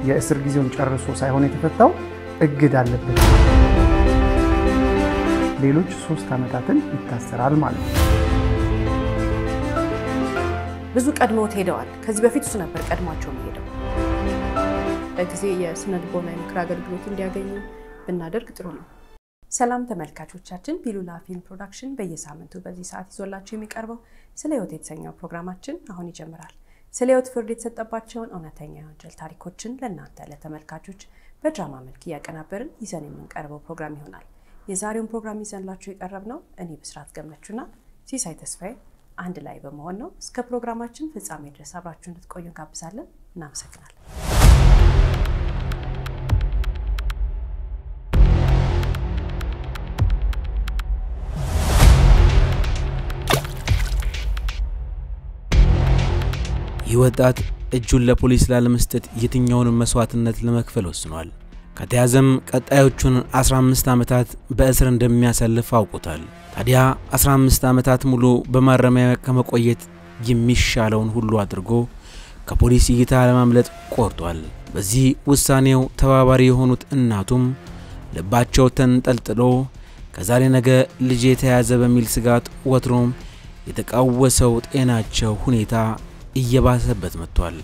የእስር ጊዜውን ጨርሶ ሳይሆን የተፈታው እግድ አለበት። ሌሎች ሶስት ዓመታትን ይታሰራል ማለት ነው። ብዙ ቀድመውት ሄደዋል። ከዚህ በፊት እሱ ነበር ቀድሟቸው ሄደው በጊዜ የስነ ልቦና የምክር አገልግሎት እንዲያገኙ ብናደርግ ጥሩ ነው። ሰላም ተመልካቾቻችን፣ ፒሉላ ፊልም ፕሮዳክሽን በየሳምንቱ በዚህ ሰዓት ይዞላቸው የሚቀርበው ስለ ሕይወት የተሰኘው ፕሮግራማችን አሁን ይጀምራል። ስለ ሕይወት ፍርድ የተሰጠባቸውን እውነተኛ የወንጀል ታሪኮችን ለእናንተ ለተመልካቾች በድራማ መልክ እያቀናበርን ይዘን የምንቀርበው ፕሮግራም ይሆናል። የዛሬውን ፕሮግራም ይዘንላችሁ የቀረብ ነው እኔ ብስራት ገመቹና ሲሳይ ተስፋዬ አንድ ላይ በመሆን ነው። እስከ ፕሮግራማችን ፍጻሜ ድረስ አብራችሁ እንድትቆዩ እንጋብዛለን። እናመሰግናለን። ይህ ወጣት እጁን ለፖሊስ ላለመስጠት የትኛውንም መስዋዕትነት ለመክፈል ወስኗል። ከተያዘም ቀጣዮቹን 15 ዓመታት በእስር እንደሚያሳልፍ አውቆታል። ታዲያ 15 ዓመታት ሙሉ በማረሚያ ከመቆየት የሚሻለውን ሁሉ አድርጎ ከፖሊስ እይታ ለማምለጥ ቆርጧል። በዚህ ውሳኔው ተባባሪ የሆኑት እናቱም ልባቸው ተንጠልጥሎ ከዛሬ ነገ ልጄ የተያዘ በሚል ስጋት ወትሮም የተቃወሰው ጤናቸው ሁኔታ እየባሰበት መጥቷል።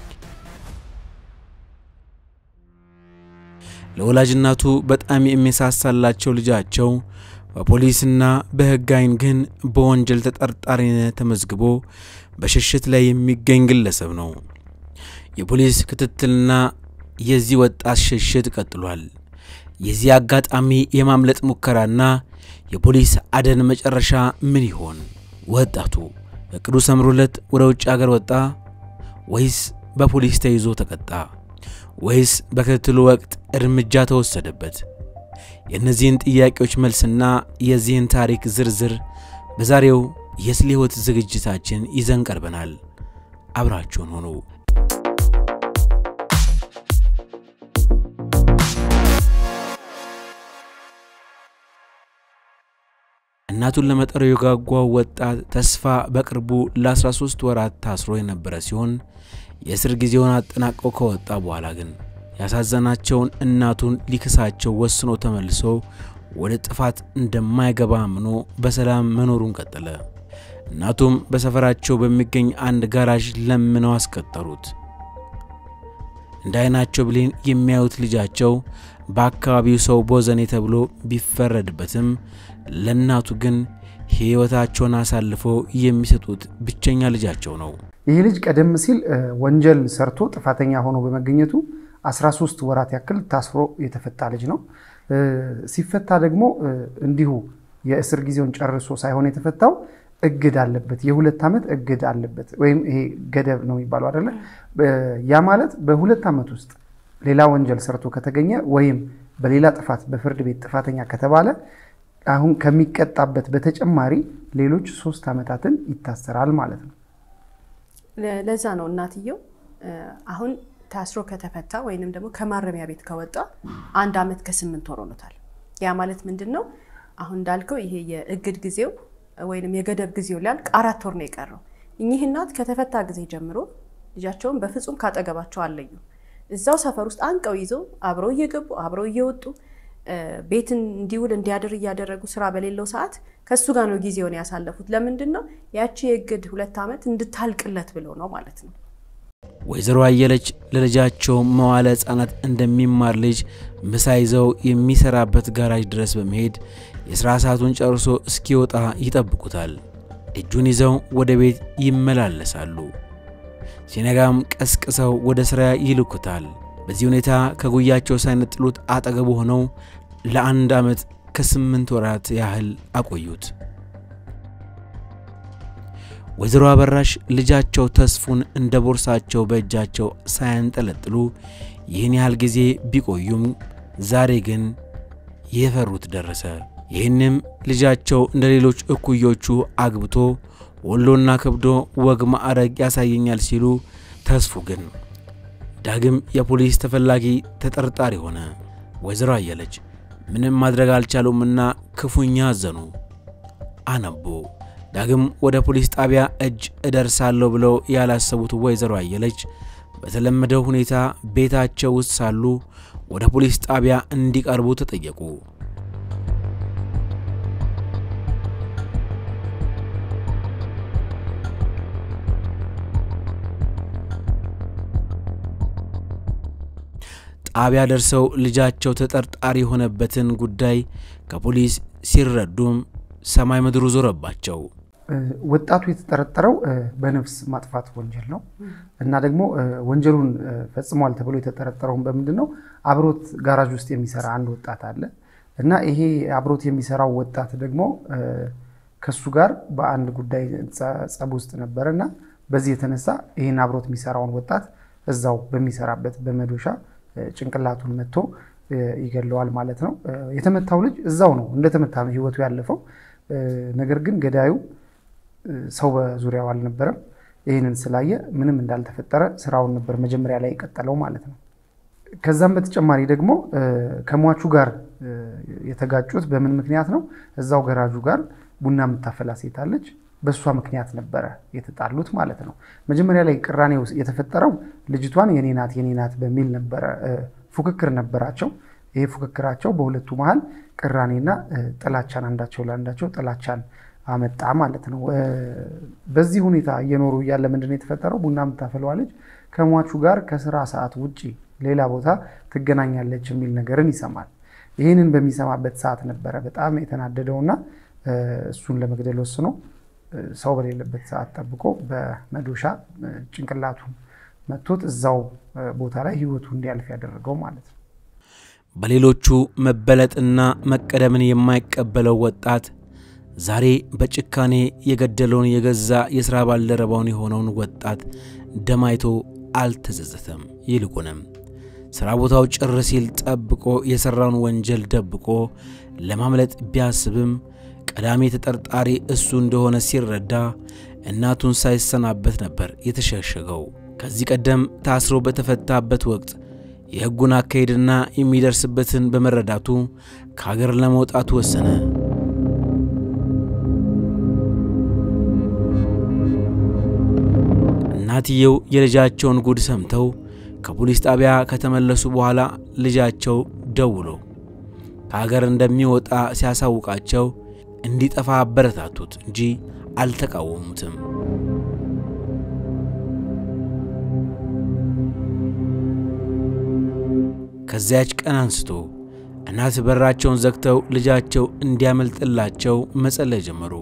ለወላጅ እናቱ በጣም የሚሳሳላቸው ልጃቸው በፖሊስና በሕግ ዓይን ግን በወንጀል ተጠርጣሪነት ተመዝግቦ በሽሽት ላይ የሚገኝ ግለሰብ ነው። የፖሊስ ክትትልና የዚህ ወጣት ሽሽት ቀጥሏል። የዚህ አጋጣሚ የማምለጥ ሙከራና የፖሊስ አደን መጨረሻ ምን ይሆን? ወጣቱ እቅዱ ሰምሮለት ወደ ውጭ አገር ወጣ ወይስ በፖሊስ ተይዞ ተቀጣ? ወይስ በክትትሉ ወቅት እርምጃ ተወሰደበት? የእነዚህን ጥያቄዎች መልስና የዚህን ታሪክ ዝርዝር በዛሬው የስለ ሕይወት ዝግጅታችን ይዘን ቀርበናል። አብራችሁን ሆኑ። እናቱን ለመጠር የጓጓው ወጣት ተስፋ በቅርቡ ለ13 ወራት ታስሮ የነበረ ሲሆን የእስር ጊዜውን አጠናቆ ከወጣ በኋላ ግን ያሳዘናቸውን እናቱን ሊክሳቸው ወስኖ ተመልሶ ወደ ጥፋት እንደማይገባ አምኖ በሰላም መኖሩን ቀጠለ። እናቱም በሰፈራቸው በሚገኝ አንድ ጋራዥ ለምነው አስቀጠሩት። እንደ ዓይናቸው ብሌን የሚያዩት ልጃቸው በአካባቢው ሰው ቦዘኔ ተብሎ ቢፈረድበትም ለእናቱ ግን ሕይወታቸውን አሳልፈው የሚሰጡት ብቸኛ ልጃቸው ነው። ይህ ልጅ ቀደም ሲል ወንጀል ሰርቶ ጥፋተኛ ሆኖ በመገኘቱ 13 ወራት ያክል ታስሮ የተፈታ ልጅ ነው። ሲፈታ ደግሞ እንዲሁ የእስር ጊዜውን ጨርሶ ሳይሆን የተፈታው እግድ አለበት፣ የሁለት ዓመት እግድ አለበት ወይም ይሄ ገደብ ነው የሚባለው አይደለ? ያ ማለት በሁለት ዓመት ውስጥ ሌላ ወንጀል ሰርቶ ከተገኘ ወይም በሌላ ጥፋት በፍርድ ቤት ጥፋተኛ ከተባለ አሁን ከሚቀጣበት በተጨማሪ ሌሎች ሶስት ዓመታትን ይታሰራል ማለት ነው። ለዛ ነው እናትየው አሁን ታስሮ ከተፈታ ወይንም ደግሞ ከማረሚያ ቤት ከወጣ አንድ ዓመት ከስምንት ወር ሆኖታል። ያ ማለት ምንድን ነው? አሁን እንዳልከው ይሄ የእግድ ጊዜው ወይንም የገደብ ጊዜው ሊያልቅ አራት ወር ነው የቀረው። እኚህ እናት ከተፈታ ጊዜ ጀምሮ ልጃቸውን በፍጹም ካጠገባቸው አለዩ። እዛው ሰፈር ውስጥ አንቀው ይዘው አብረው እየገቡ አብረው እየወጡ ቤትን እንዲውል እንዲያድር እያደረጉ ስራ በሌለው ሰዓት ከእሱ ጋር ነው ጊዜውን ያሳለፉት። ለምንድን ነው ያቺ የእግድ ሁለት ዓመት እንድታልቅለት ብለው ነው ማለት ነው። ወይዘሮ አየለች ለልጃቸው መዋለ ሕፃናት እንደሚማር ልጅ ምሳ ይዘው የሚሰራበት ጋራጅ ድረስ በመሄድ የሥራ ሰዓቱን ጨርሶ እስኪወጣ ይጠብቁታል። እጁን ይዘው ወደ ቤት ይመላለሳሉ። ሲነጋም ቀስቅሰው ወደ ሥራ ይልኩታል። በዚህ ሁኔታ ከጉያቸው ሳይነጥሉት አጠገቡ ሆነው ለአንድ ዓመት ከስምንት ወራት ያህል አቆዩት። ወይዘሮ አበራሽ ልጃቸው ተስፉን እንደ ቦርሳቸው በእጃቸው ሳያንጠለጥሉ ይህን ያህል ጊዜ ቢቆዩም ዛሬ ግን የፈሩት ደረሰ። ይህንም ልጃቸው እንደ ሌሎች እኩዮቹ አግብቶ ወሎና ከብዶ ወግ ማዕረግ ያሳየኛል ሲሉ፣ ተስፉ ግን ዳግም የፖሊስ ተፈላጊ ተጠርጣሪ ሆነ። ወይዘሮ አየለች ምንም ማድረግ አልቻሉምና ክፉኛ አዘኑ፣ አነቡ። ዳግም ወደ ፖሊስ ጣቢያ እጅ እደርሳለሁ ብለው ያላሰቡት ወይዘሮ አየለች በተለመደው ሁኔታ ቤታቸው ውስጥ ሳሉ ወደ ፖሊስ ጣቢያ እንዲቀርቡ ተጠየቁ። ጣቢያ ደርሰው ልጃቸው ተጠርጣሪ የሆነበትን ጉዳይ ከፖሊስ ሲረዱም ሰማይ ምድሩ ዞረባቸው። ወጣቱ የተጠረጠረው በነፍስ ማጥፋት ወንጀል ነው እና ደግሞ ወንጀሉን ፈጽሟል ተብሎ የተጠረጠረውን በምንድን ነው? አብሮት ጋራጅ ውስጥ የሚሰራ አንድ ወጣት አለ እና ይሄ አብሮት የሚሰራው ወጣት ደግሞ ከሱ ጋር በአንድ ጉዳይ ጸብ ውስጥ ነበረ እና በዚህ የተነሳ ይህን አብሮት የሚሰራውን ወጣት እዛው በሚሰራበት በመዶሻ ጭንቅላቱን መቶ ይገለዋል ማለት ነው። የተመታው ልጅ እዛው ነው እንደተመታ ነው ህይወቱ ያለፈው። ነገር ግን ገዳዩ ሰው በዙሪያው አልነበረም። ይህንን ስላየ ምንም እንዳልተፈጠረ ስራውን ነበር መጀመሪያ ላይ የቀጠለው ማለት ነው። ከዛም በተጨማሪ ደግሞ ከሟቹ ጋር የተጋጩት በምን ምክንያት ነው? እዛው ገራጁ ጋር ቡና የምታፈላ ሴት አለች። በእሷ ምክንያት ነበረ የተጣሉት ማለት ነው። መጀመሪያ ላይ ቅራኔ የተፈጠረው ልጅቷን የኔ ናት የኔ ናት በሚል ነበረ፣ ፉክክር ነበራቸው። ይሄ ፉክክራቸው በሁለቱ መሀል ቅራኔና ጥላቻን አንዳቸው ለአንዳቸው ጥላቻን አመጣ ማለት ነው። በዚህ ሁኔታ እየኖሩ እያለ ምንድነው የተፈጠረው? ቡና የምታፈለዋ ልጅ ከሟቹ ጋር ከስራ ሰዓት ውጭ ሌላ ቦታ ትገናኛለች የሚል ነገርን ይሰማል። ይህንን በሚሰማበት ሰዓት ነበረ በጣም የተናደደውና እሱን ለመግደል ወስኖ ሰው በሌለበት ሰዓት ጠብቆ በመዶሻ ጭንቅላቱን መቶት እዛው ቦታ ላይ ህይወቱ እንዲያልፍ ያደረገው ማለት ነው። በሌሎቹ መበለጥና መቀደምን የማይቀበለው ወጣት ዛሬ በጭካኔ የገደለውን የገዛ የሥራ ባልደረባውን የሆነውን ወጣት ደም አይቶ አልተጸጸተም። ይልቁንም ሥራ ቦታው ጭር ሲል ጠብቆ የሠራውን ወንጀል ደብቆ ለማምለጥ ቢያስብም ቀዳሚ ተጠርጣሪ እሱ እንደሆነ ሲረዳ እናቱን ሳይሰናበት ነበር የተሸሸገው። ከዚህ ቀደም ታስሮ በተፈታበት ወቅት የሕጉን አካሄድና የሚደርስበትን በመረዳቱ ከሀገር ለመውጣት ወሰነ። እናትየው የልጃቸውን ጉድ ሰምተው ከፖሊስ ጣቢያ ከተመለሱ በኋላ ልጃቸው ደውሎ ከሀገር እንደሚወጣ ሲያሳውቃቸው እንዲጠፋ አበረታቱት እንጂ አልተቃወሙትም። ከዚያች ቀን አንስቶ እናት በራቸውን ዘግተው ልጃቸው እንዲያመልጥላቸው መጸለይ ጀመሩ።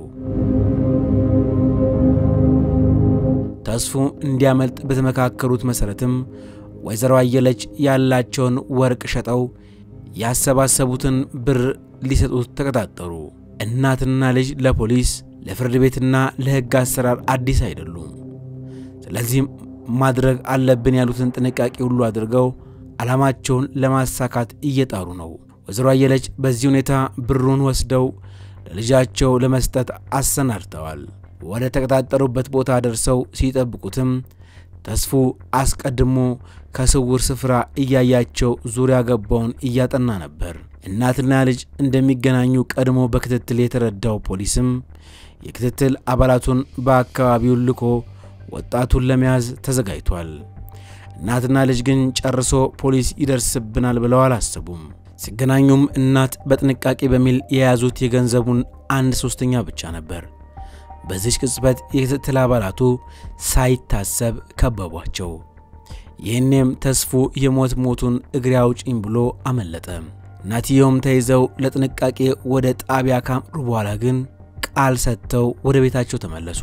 ተስፉ እንዲያመልጥ በተመካከሩት መሠረትም ወይዘሮ አየለች ያላቸውን ወርቅ ሸጠው ያሰባሰቡትን ብር ሊሰጡት ተቀጣጠሩ። እናትና ልጅ ለፖሊስ ለፍርድ ቤትና ለሕግ አሰራር አዲስ አይደሉም። ስለዚህም ማድረግ አለብን ያሉትን ጥንቃቄ ሁሉ አድርገው ዓላማቸውን ለማሳካት እየጣሩ ነው። ወይዘሮ አየለች በዚህ ሁኔታ ብሩን ወስደው ለልጃቸው ለመስጠት አሰናድተዋል። ወደ ተቀጣጠሩበት ቦታ ደርሰው ሲጠብቁትም ተስፉ አስቀድሞ ከስውር ስፍራ እያያቸው ዙሪያ ገባውን እያጠና ነበር። እናትና ልጅ እንደሚገናኙ ቀድሞ በክትትል የተረዳው ፖሊስም የክትትል አባላቱን በአካባቢው ልኮ ወጣቱን ለመያዝ ተዘጋጅቷል። እናትና ልጅ ግን ጨርሶ ፖሊስ ይደርስብናል ብለው አላሰቡም። ሲገናኙም እናት በጥንቃቄ በሚል የያዙት የገንዘቡን አንድ ሶስተኛ ብቻ ነበር። በዚች ቅጽበት የክትትል አባላቱ ሳይታሰብ ከበቧቸው። ይህኔም ተስፉ የሞት ሞቱን እግሬ አውጪኝ ብሎ አመለጠ። እናትየውም ተይዘው ለጥንቃቄ ወደ ጣቢያ ካመሩ በኋላ ግን ቃል ሰጥተው ወደ ቤታቸው ተመለሱ።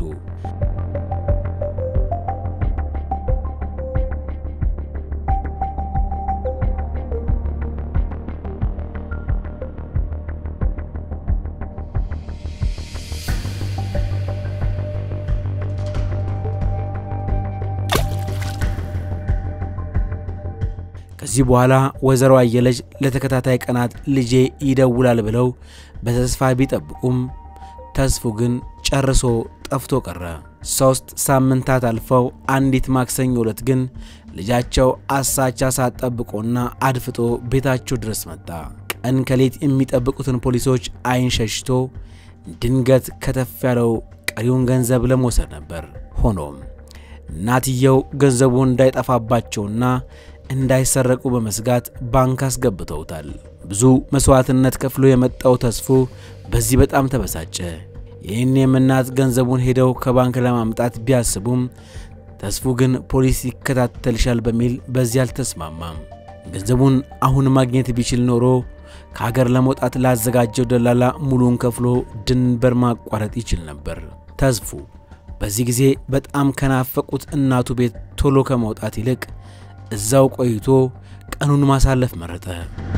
ከዚህ በኋላ ወይዘሮ አየለች ለተከታታይ ቀናት ልጄ ይደውላል ብለው በተስፋ ቢጠብቁም ተስፉ ግን ጨርሶ ጠፍቶ ቀረ። ሦስት ሳምንታት አልፈው አንዲት ማክሰኞ ዕለት ግን ልጃቸው አሳቻ ሰዓት ጠብቆና አድፍጦ ቤታቸው ድረስ መጣ። ቀን ከሌት የሚጠብቁትን ፖሊሶች ዓይን ሸሽቶ ድንገት ከተፍ ያለው ቀሪውን ገንዘብ ለመውሰድ ነበር። ሆኖም እናትየው ገንዘቡ እንዳይጠፋባቸውና እንዳይሰረቁ በመስጋት ባንክ አስገብተውታል። ብዙ መሥዋዕትነት ከፍሎ የመጣው ተስፎ በዚህ በጣም ተበሳጨ። ይህኔም እናት ገንዘቡን ሄደው ከባንክ ለማምጣት ቢያስቡም ተስፉ ግን ፖሊስ ይከታተልሻል በሚል በዚህ አልተስማማም። ገንዘቡን አሁን ማግኘት ቢችል ኖሮ ከሀገር ለመውጣት ላዘጋጀው ደላላ ሙሉን ከፍሎ ድንበር ማቋረጥ ይችል ነበር። ተስፉ በዚህ ጊዜ በጣም ከናፈቁት እናቱ ቤት ቶሎ ከመውጣት ይልቅ እዛው ቆይቶ ቀኑን ማሳለፍ መረጠ።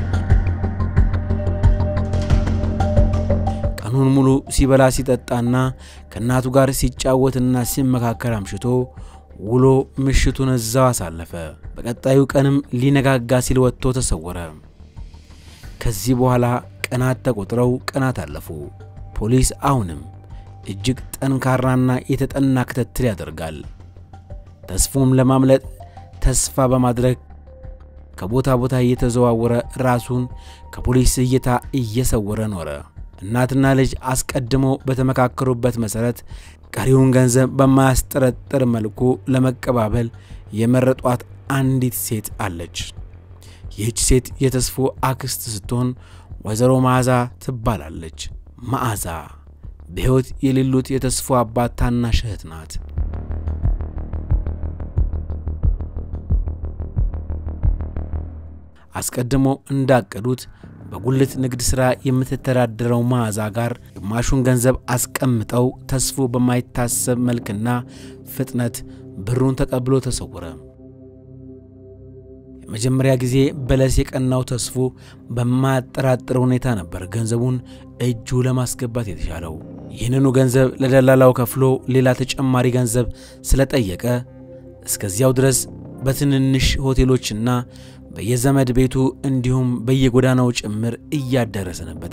ቀኑን ሙሉ ሲበላ ሲጠጣና ከእናቱ ጋር ሲጫወትና ሲመካከር አምሽቶ ውሎ ምሽቱን እዛው አሳለፈ። በቀጣዩ ቀንም ሊነጋጋ ሲል ወጥቶ ተሰወረ። ከዚህ በኋላ ቀናት ተቆጥረው ቀናት አለፉ። ፖሊስ አሁንም እጅግ ጠንካራና የተጠና ክትትል ያደርጋል። ተስፉም ለማምለጥ ተስፋ በማድረግ ከቦታ ቦታ እየተዘዋወረ ራሱን ከፖሊስ እይታ እየሰወረ ኖረ። እናትና ልጅ አስቀድመው በተመካከሩበት መሠረት ቀሪውን ገንዘብ በማያስጠረጥር መልኩ ለመቀባበል የመረጧት አንዲት ሴት አለች። ይህች ሴት የተስፉ አክስት ስትሆን ወይዘሮ መዓዛ ትባላለች። መዓዛ በሕይወት የሌሉት የተስፉ አባት ታናሽ እህት ናት። አስቀድሞ እንዳቀዱት በጉልት ንግድ ሥራ የምትተዳደረው መዓዛ ጋር ግማሹን ገንዘብ አስቀምጠው ተስፉ በማይታሰብ መልክና ፍጥነት ብሩን ተቀብሎ ተሰወረ። የመጀመሪያ ጊዜ በለስ የቀናው ተስፉ በማያጠራጥር ሁኔታ ነበር ገንዘቡን እጁ ለማስገባት የተቻለው። ይህንኑ ገንዘብ ለደላላው ከፍሎ ሌላ ተጨማሪ ገንዘብ ስለጠየቀ እስከዚያው ድረስ በትንንሽ ሆቴሎችና በየዘመድ ቤቱ እንዲሁም በየጎዳናው ጭምር እያደረ ሰነበተ።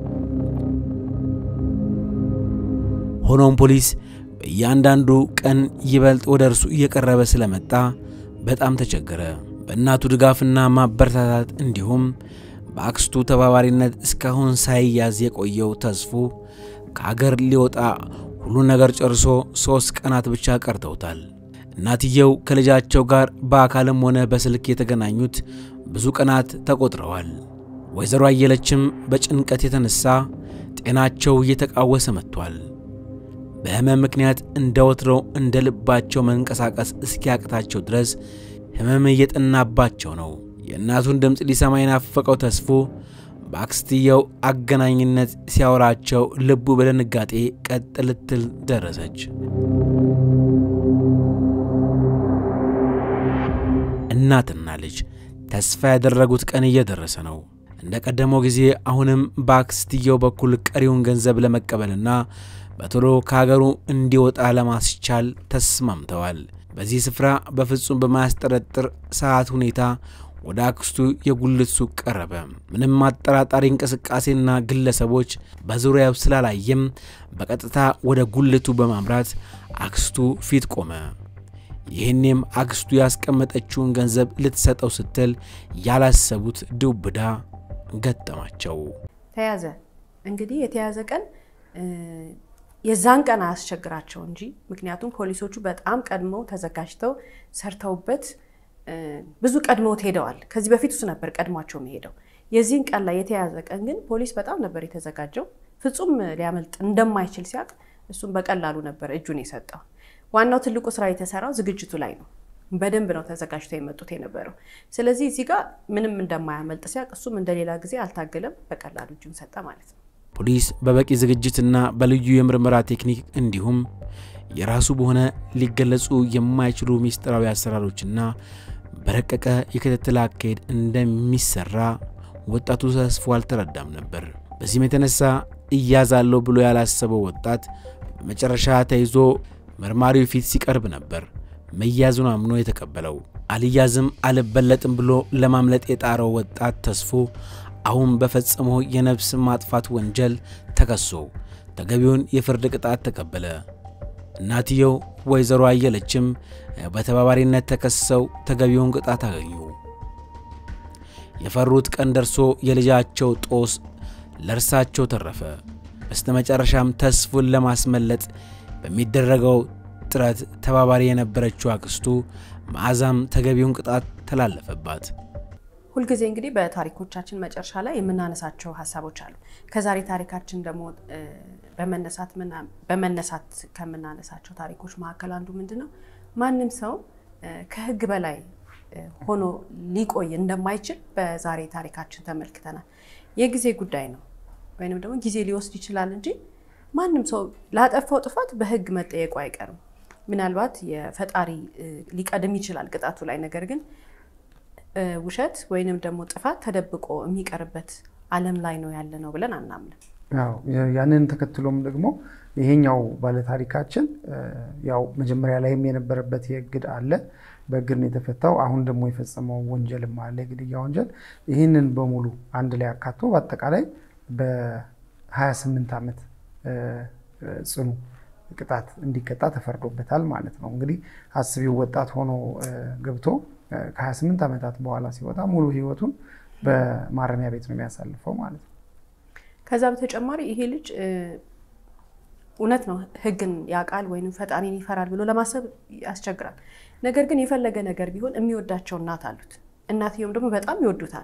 ሆኖም ፖሊስ በእያንዳንዱ ቀን ይበልጥ ወደ እርሱ እየቀረበ ስለመጣ በጣም ተቸገረ። በእናቱ ድጋፍና ማበረታታት እንዲሁም በአክስቱ ተባባሪነት እስካሁን ሳይያዝ የቆየው ተስፉ ከአገር ሊወጣ ሁሉ ነገር ጨርሶ ሦስት ቀናት ብቻ ቀርተውታል። እናትየው ከልጃቸው ጋር በአካልም ሆነ በስልክ የተገናኙት ብዙ ቀናት ተቆጥረዋል። ወይዘሮ አየለችም በጭንቀት የተነሳ ጤናቸው እየተቃወሰ መጥቷል። በሕመም ምክንያት እንደ ወትሮው እንደ ልባቸው መንቀሳቀስ እስኪያቅታቸው ድረስ ሕመም እየጠናባቸው ነው። የእናቱን ድምፅ ሊሰማ የናፈቀው ተስፉ በአክስትየው አገናኝነት ሲያወራቸው ልቡ በድንጋጤ ቀጥ ልትል ደረሰች። እናትና ልጅ ተስፋ ያደረጉት ቀን እየደረሰ ነው። እንደ ቀደመው ጊዜ አሁንም በአክስትየው በኩል ቀሪውን ገንዘብ ለመቀበልና በቶሎ ከሀገሩ እንዲወጣ ለማስቻል ተስማምተዋል። በዚህ ስፍራ በፍጹም በማያስጠረጥር ሰዓት ሁኔታ ወደ አክስቱ የጉልት ሱቅ ቀረበ። ምንም አጠራጣሪ እንቅስቃሴና ግለሰቦች በዙሪያው ስላላየም በቀጥታ ወደ ጉልቱ በማምራት አክስቱ ፊት ቆመ። ይህኔም አክስቱ ያስቀመጠችውን ገንዘብ ልትሰጠው ስትል ያላሰቡት ዱብዳ ገጠማቸው። ተያዘ። እንግዲህ የተያዘ ቀን የዛን ቀን አያስቸግራቸው እንጂ ምክንያቱም ፖሊሶቹ በጣም ቀድመው ተዘጋጅተው ሰርተውበት ብዙ ቀድመውት ሄደዋል። ከዚህ በፊት እሱ ነበር ቀድሟቸው የሚሄደው። የዚህን ቀን ላይ የተያዘ ቀን ግን ፖሊስ በጣም ነበር የተዘጋጀው። ፍጹም ሊያመልጥ እንደማይችል ሲያውቅ እሱም በቀላሉ ነበር እጁን የሰጠው። ዋናው ትልቁ ስራ የተሰራው ዝግጅቱ ላይ ነው። በደንብ ነው ተዘጋጅተው የመጡት የነበረው። ስለዚህ እዚህ ጋር ምንም እንደማያመልጥ ሲያውቅ እሱም እንደሌላ ጊዜ አልታገለም፣ በቀላሉ እጁን ሰጠ ማለት ነው። ፖሊስ በበቂ ዝግጅትና በልዩ የምርመራ ቴክኒክ እንዲሁም የራሱ በሆነ ሊገለጹ የማይችሉ ሚስጥራዊ አሰራሮችና በረቀቀ የክትትል አካሄድ እንደሚሰራ ወጣቱ ተስፎ አልተረዳም ነበር። በዚህም የተነሳ እያዛለሁ ብሎ ያላሰበው ወጣት በመጨረሻ ተይዞ መርማሪው ፊት ሲቀርብ ነበር መያዙን አምኖ የተቀበለው። አልያዝም አልበለጥም ብሎ ለማምለጥ የጣረው ወጣት ተስፎ አሁን በፈጸመው የነፍስ ማጥፋት ወንጀል ተከሶ ተገቢውን የፍርድ ቅጣት ተቀበለ። እናትየው ወይዘሮ አየለችም በተባባሪነት ተከሰው ተገቢውን ቅጣት አገኙ። የፈሩት ቀን ደርሶ የልጃቸው ጦስ ለእርሳቸው ተረፈ። በስተመጨረሻም ተስፉን ለማስመለጥ በሚደረገው ጥረት ተባባሪ የነበረችው አክስቱ መዓዛም ተገቢውን ቅጣት ተላለፈባት። ሁልጊዜ እንግዲህ በታሪኮቻችን መጨረሻ ላይ የምናነሳቸው ሀሳቦች አሉ። ከዛሬ ታሪካችን ደግሞ በመነሳት ከምናነሳቸው ታሪኮች መካከል አንዱ ምንድን ነው? ማንም ሰው ከሕግ በላይ ሆኖ ሊቆይ እንደማይችል በዛሬ ታሪካችን ተመልክተናል። የጊዜ ጉዳይ ነው ወይንም ደግሞ ጊዜ ሊወስድ ይችላል እንጂ ማንም ሰው ላጠፋው ጥፋት በሕግ መጠየቁ አይቀርም። ምናልባት የፈጣሪ ሊቀድም ይችላል ቅጣቱ ላይ ነገር ግን ውሸት ወይንም ደግሞ ጥፋት ተደብቆ የሚቀርበት ዓለም ላይ ነው ያለ ነው ብለን አናምንም። ያው ያንን ተከትሎም ደግሞ ይሄኛው ባለታሪካችን ያው መጀመሪያ ላይም የነበረበት የእግድ አለ በእግድ ነው የተፈታው። አሁን ደግሞ የፈጸመው ወንጀልም አለ የግድያ ወንጀል። ይህንን በሙሉ አንድ ላይ አካቶ በአጠቃላይ በ28 ዓመት ጽኑ ቅጣት እንዲቀጣ ተፈርዶበታል ማለት ነው። እንግዲህ አስቢው ወጣት ሆኖ ገብቶ ከ28 ዓመታት በኋላ ሲወጣ ሙሉ ህይወቱን በማረሚያ ቤት ነው የሚያሳልፈው ማለት ነው። ከዛ በተጨማሪ ይሄ ልጅ እውነት ነው ህግን ያውቃል ወይም ፈጣሪን ይፈራል ብሎ ለማሰብ ያስቸግራል። ነገር ግን የፈለገ ነገር ቢሆን የሚወዳቸው እናት አሉት። እናትየውም ደግሞ በጣም ይወዱታል።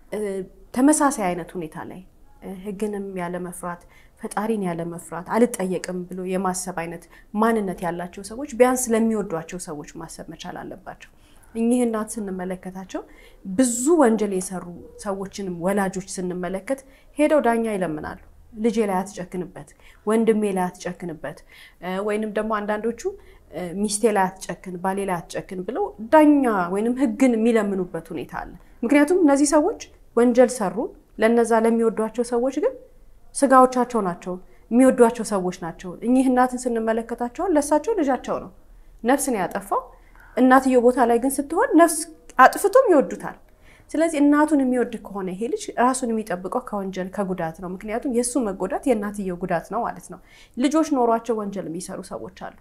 ተመሳሳይ አይነት ሁኔታ ላይ ህግንም ያለ መፍራት ፈጣሪን ያለ መፍራት አልጠየቅም ብሎ የማሰብ አይነት ማንነት ያላቸው ሰዎች ቢያንስ ለሚወዷቸው ሰዎች ማሰብ መቻል አለባቸው። እኚህ እናት ስንመለከታቸው ብዙ ወንጀል የሰሩ ሰዎችንም ወላጆች ስንመለከት ሄደው ዳኛ ይለምናሉ። ልጄ ላይ አትጨክንበት፣ ወንድሜ ላይ አትጨክንበት፣ ወይንም ደግሞ አንዳንዶቹ ሚስቴ ላይ አትጨክን፣ ባሌ ላይ አትጨክን ብለው ዳኛ ወይንም ህግን የሚለምኑበት ሁኔታ አለ። ምክንያቱም እነዚህ ሰዎች ወንጀል ሰሩ። ለነዛ ለሚወዷቸው ሰዎች ግን ስጋዎቻቸው ናቸው፣ የሚወዷቸው ሰዎች ናቸው። እኚህ እናትን ስንመለከታቸዋል ለእሳቸው ልጃቸው ነው፣ ነፍስ ነው ያጠፋው። እናትየው ቦታ ላይ ግን ስትሆን ነፍስ አጥፍቶም ይወዱታል። ስለዚህ እናቱን የሚወድ ከሆነ ይሄ ልጅ ራሱን የሚጠብቀው ከወንጀል ከጉዳት ነው። ምክንያቱም የእሱ መጎዳት የእናትየው ጉዳት ነው ማለት ነው። ልጆች ኖሯቸው ወንጀል የሚሰሩ ሰዎች አሉ።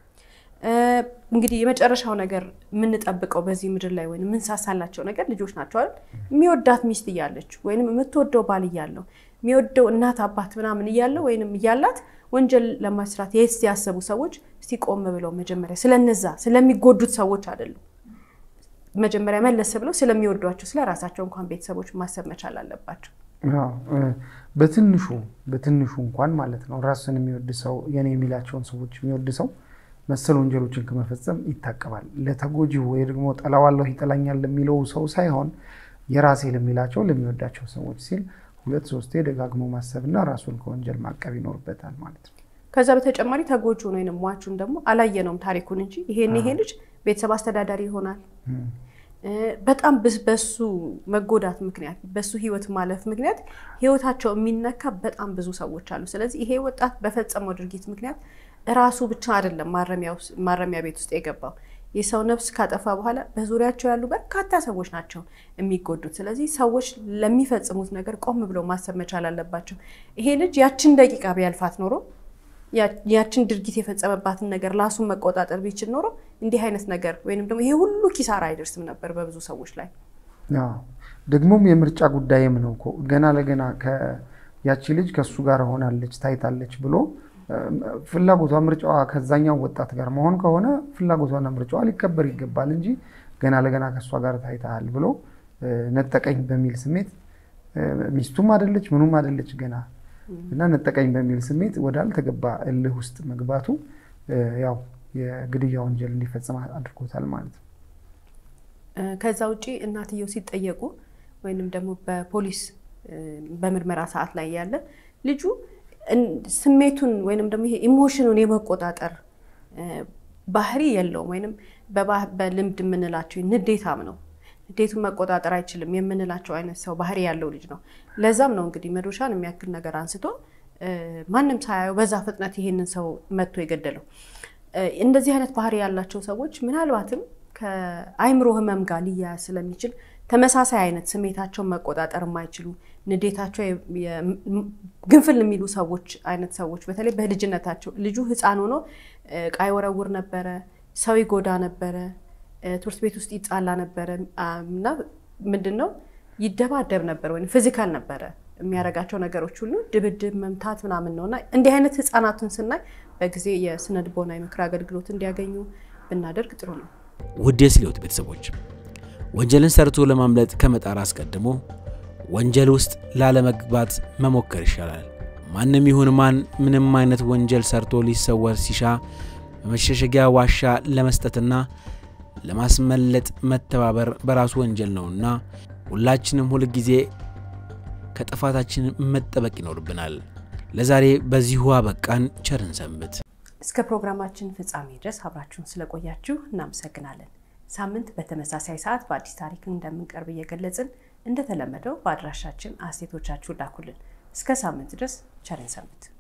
እንግዲህ የመጨረሻው ነገር የምንጠብቀው በዚህ ምድር ላይ ወይም የምንሳሳላቸው ነገር ልጆች ናቸው አይደል? የሚወዳት ሚስት እያለች ወይም የምትወደው ባል እያለው የሚወደው እናት አባት ምናምን እያለው ወይም እያላት ወንጀል ለመስራት የስ ያሰቡ ሰዎች እስቲ ቆም ብለው መጀመሪያ ስለነዛ ስለሚጎዱት ሰዎች አይደሉም መጀመሪያ መለስ ብለው ስለሚወዷቸው ስለ ራሳቸው እንኳን ቤተሰቦች ማሰብ መቻል አለባቸው። በትንሹ በትንሹ እንኳን ማለት ነው ራሱን የሚወድ ሰው የኔ የሚላቸውን ሰዎች የሚወድ ሰው መሰል ወንጀሎችን ከመፈጸም ይታቀባል። ለተጎጂው ወይ ደግሞ ጠላዋለሁ ይጠላኛል ለሚለው ሰው ሳይሆን የራሴ ለሚላቸው ለሚወዳቸው ሰዎች ሲል ሁለት ሶስቴ ደጋግሞ ማሰብና ራሱን ከወንጀል ማቀብ ይኖርበታል ማለት ነው። ከዛ በተጨማሪ ተጎጂውን ወይም ሟቹን ደግሞ አላየነውም ታሪኩን እንጂ ይሄን ይሄ ልጅ ቤተሰብ አስተዳዳሪ ይሆናል። በጣም በሱ መጎዳት ምክንያት በሱ ህይወት ማለፍ ምክንያት ህይወታቸው የሚነካ በጣም ብዙ ሰዎች አሉ። ስለዚህ ይሄ ወጣት በፈጸመው ድርጊት ምክንያት ራሱ ብቻ አይደለም ማረሚያ ቤት ውስጥ የገባው የሰው ነፍስ ካጠፋ በኋላ በዙሪያቸው ያሉ በርካታ ሰዎች ናቸው የሚጎዱት። ስለዚህ ሰዎች ለሚፈጽሙት ነገር ቆም ብለው ማሰብ መቻል አለባቸው። ይሄ ልጅ ያችን ደቂቃ ቢያልፋት ኖሮ ያችን ድርጊት የፈጸመባትን ነገር ራሱን መቆጣጠር ቢችል ኖሮ እንዲህ አይነት ነገር ወይም ደግሞ ይሄ ሁሉ ኪሳራ አይደርስም ነበር በብዙ ሰዎች ላይ። ደግሞም የምርጫ ጉዳይም ነው እኮ ገና ለገና ያቺ ልጅ ከእሱ ጋር ሆናለች ታይታለች ብሎ ፍላጎቷ ምርጫዋ ከዛኛው ወጣት ጋር መሆን ከሆነ ፍላጎቷና ምርጫዋ ሊከበር ይገባል እንጂ ገና ለገና ከእሷ ጋር ታይተሃል ብሎ ነጠቀኝ በሚል ስሜት ሚስቱም አደለች ምኑም አደለች ገና እና ነጠቀኝ በሚል ስሜት ወዳልተገባ እልህ ውስጥ መግባቱ ያው የግድያ ወንጀል እንዲፈጸም አድርጎታል ማለት ነው። ከዛ ውጭ እናትየው ሲጠየቁ ወይንም ደግሞ በፖሊስ በምርመራ ሰዓት ላይ ያለ ልጁ ስሜቱን ወይንም ደግሞ ይሄ ኢሞሽኑን የመቆጣጠር ባህሪ የለውም። ወይንም በልምድ የምንላቸው ንዴታም ነው። ንዴቱን መቆጣጠር አይችልም የምንላቸው አይነት ሰው ባህሪ ያለው ልጅ ነው። ለዛም ነው እንግዲህ መዶሻን የሚያክል ነገር አንስቶ ማንም ሳያየው በዛ ፍጥነት ይሄንን ሰው መጥቶ የገደለው። እንደዚህ አይነት ባህሪ ያላቸው ሰዎች ምናልባትም ከአይምሮ ህመም ጋር ሊያያዝ ስለሚችል ተመሳሳይ አይነት ስሜታቸውን መቆጣጠር የማይችሉ ንዴታቸው ግንፍል የሚሉ ሰዎች አይነት ሰዎች በተለይ በልጅነታቸው ልጁ ህፃን ሆኖ ዕቃ ይወረውር ነበረ፣ ሰው ይጎዳ ነበረ፣ ትምህርት ቤት ውስጥ ይጣላ ነበረ እና ምንድን ነው ይደባደብ ነበር ወይም ፊዚካል ነበረ የሚያደርጋቸው ነገሮች ሁሉ ድብድብ፣ መምታት ምናምን ነው እና እንዲህ አይነት ህፃናቱን ስናይ በጊዜ የስነ ልቦና የምክር አገልግሎት እንዲያገኙ ብናደርግ ጥሩ ነው። ውድ የስሌዎት ቤተሰቦች ወንጀልን ሰርቶ ለማምለጥ ከመጣር አስቀድሞ ወንጀል ውስጥ ላለመግባት መሞከር ይሻላል። ማንም ይሁን ማን ምንም አይነት ወንጀል ሰርቶ ሊሰወር ሲሻ በመሸሸጊያ ዋሻ ለመስጠትና ለማስመለጥ መተባበር በራሱ ወንጀል ነውና ሁላችንም ሁል ጊዜ ከጥፋታችን መጠበቅ ይኖርብናል። ለዛሬ በዚሁ አበቃን። ቸርን ሰንብት። እስከ ፕሮግራማችን ፍጻሜ ድረስ አብራችሁን ስለቆያችሁ እናመሰግናለን። ሳምንት በተመሳሳይ ሰዓት በአዲስ ታሪክ እንደምንቀርብ እየገለጽን እንደተለመደው በአድራሻችን አስተያየቶቻችሁን ላኩልን። እስከ ሳምንት ድረስ ቸርን ሰንብት።